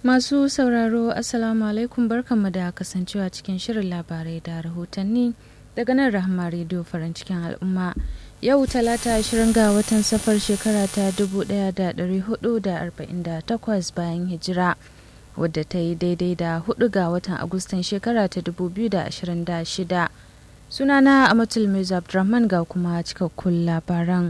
Masu sauraro Assalamu alaikum barkanmu da kasancewa cikin shirin labarai da rahotanni daga nan Rahama Radio farin cikin al'umma. Yau talata ashirin ga watan safar shekara ta 1448 bayan hijira wadda ta yi daidai da 4 ga watan Agustan shekara ta 2026. Sunana Amatul Mirza Abdurrahman ga kuma cikakkun labaran.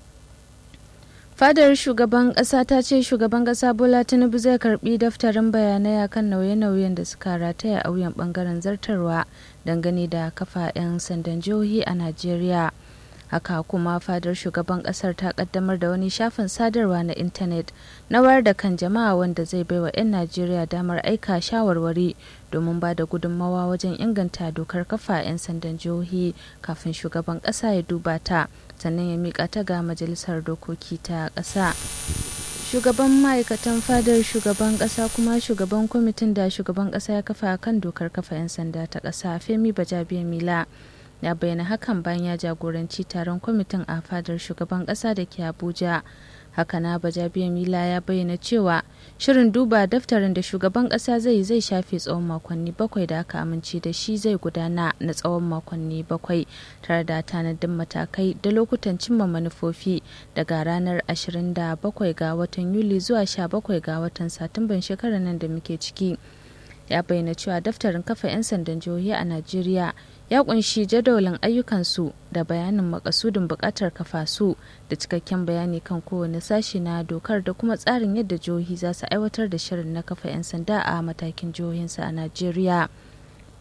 fadar shugaban kasa ta ce shugaban kasa bola tinubu zai karbi daftarin bayanai akan nauye-nauyen da suka rataya a wuyan bangaren zartarwa dangane da kafa 'yan sandan jihohi a najeriya haka kuma fadar shugaban kasar ta kaddamar da wani shafin sadarwa na intanet na wayar da kan jama'a wanda zai baiwa 'yan najeriya damar aika shawarwari domin ba da gudunmawa wajen inganta dokar kafa 'yan sandan jihohi kafin shugaban kasa ya duba ta sannan ya mika ta ga majalisar dokoki ta ƙasa shugaban ma'aikatan fadar shugaban ƙasa kuma shugaban kwamitin da shugaban ƙasa ya kafa kan dokar kafa 'yan sanda ta ƙasa femi bajabiya mila ya bayyana hakan bayan ya jagoranci taron kwamitin a fadar shugaban ƙasa da ke abuja hakana bajabiya mila ya bayyana cewa shirin duba daftarin da shugaban kasa zai zai shafe tsawon makonni bakwai da aka amince da shi zai gudana na tsawon makonni bakwai tare da tanadin matakai da lokutan cimma manufofi daga ranar 27 ga watan yuli zuwa 17 ga watan satumban shekarar nan da muke ciki ya bayyana cewa daftarin kafa 'yan sandan jihohi a najeriya ya kunshi jadawalin ayyukansu da bayanin makasudin bukatar kafa su da cikakken bayani kan kowane sashi na dokar da kuma tsarin yadda jihohi za su aiwatar da shirin na kafa 'yan sanda a matakin jihohinsu a najeriya